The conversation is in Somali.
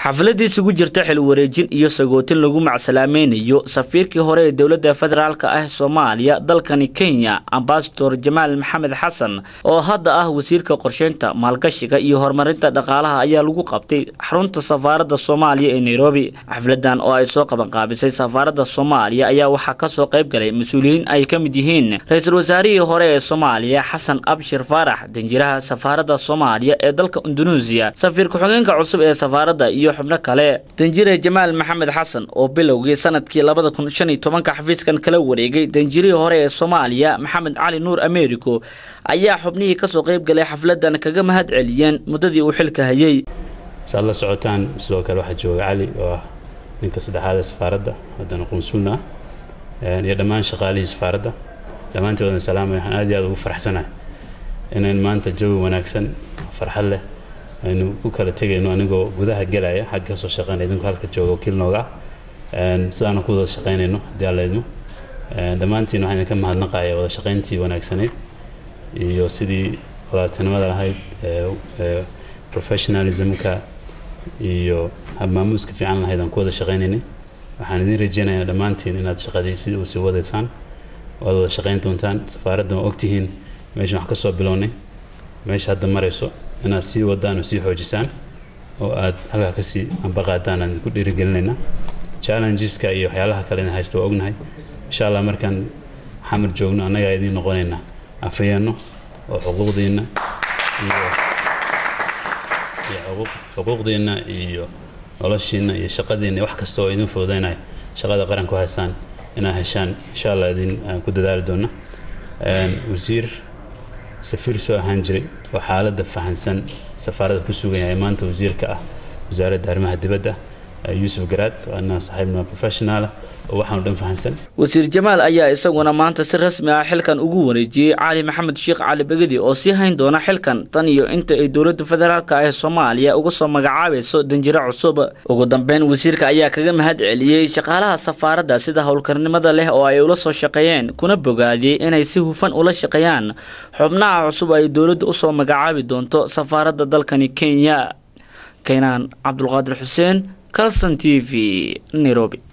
xafladii isugu jirta xil wareejin iyo sagootin lagu macsalaamaynayo safiirkii hore ee dowladda federaalk ah soomaaliya dalkani kenya ambasador jamaal maxamed xasan oo hadda ah wasiirka qorsheynta maalgashiga iyo horumarinta dhaqaalaha ayaa lagu qabtay xarunta safaaradda soomaaliya ee nairobi xafladan oo ay soo qabanqaabisay safaaradda soomaaliya ayaa waxaa kasoo qayb galay mas-uuliyiin ay ka mid yihiin ra-iisul wasaarihii hore ee soomaaliya xasan abshir faarax danjiraha safaaradda soomaaliya ee dalka indunuusiya safiir ku-xigeenka cusub ee safaaradda iyo xubno kale danjire jamaal maxamed xasan oo bilowgii sanadkii labada kun shan iyo tobanka xafiiskan kala wareegay danjirihii hore ee soomaaliya maxamed cali nuur americo ayaa xubnihii kasoo qayb galay xafladan kaga mahad celiyeen muddadii uu xilka hayay saad la socotaan sidoo kale waxaa jooga cali oo ah ninka saddexaad ee safaaradda haddana qunsulna ah iyo dhammaan shaqaalihii safaaradda dhammaantoodan salaamay waxaan aad iyo aad ugu faraxsanahay inayn maanta jawi wanaagsan farxad leh aynu ku kala tegayno anigoo gudaha gelaya xagga kasoo shaqeynaya idinku halka jooga wakiil nooga ah sidaana ku wada shaqeynayno haddii alla idmo dhammaantiin waxaan idinka mahadnaqaya wada shaqeyntii wanaagsanayd iyo sidii wadaadtinimada lahayd professionalismka iyo habmaamuuska fiican lahayd aan ku wada shaqeynaynay waxaan idin rajeynayaa dhammaantiin inaad shaqadii sidii u sii wadaysaan waad wada shaqeyn doontaan safaaradda waa ogtihiin meeshan wax ka soo bilownay meesha hadda marayso inaad sii wadaan oo sii xoojisaan oo aad halkaa kasii ambaqaadaan aan idinku dhiirigelinaynaa challengeska iyo waxyaalaha kale idin haysta waa ognahay insha allah markaan xamar joogno annagaa idiin noqonaynaa afayeenno oo xuquuqdiinna iyo iyo xuquuqdiinna iyo noloshiinna iyo shaqadiinna wax kasta oo idin fududaynaya shaqada qaran ku haysaan inaad heshaan insha allah idin ku dadaali doona wasiir safiir soo ahaan jiray oo xaaladda fahansan safaaradda ku sugan yahay maanta wasiirka ah wasaaradda arrimaha dibadda yuusuf garaad waana saaxiibna professionaala oo waxaanu dhan fahansan wasiir jamaal ayaa isaguna maanta si rasmi ah xilkan ugu wareejiyey cali maxamed sheekh cali begedi oo sii hayn doona xilkan tan iyo inta ay dowladda federaalk ee soomaaliya uga soo magacaabayso danjiro cusub ugu dambeyn wasiirka ayaa kaga mahad celiyey shaqaalaha safaaradda sida howlkarnimada leh oo ay ula soo shaqeeyeen kuna bogaadiyey inay si hufan ula shaqeeyaan xubnaha cusub ay dowladda usoo magacaabi doonto safaaradda dalkani kenya kaynaan cabdulqaadir xuseen calson t v nairobi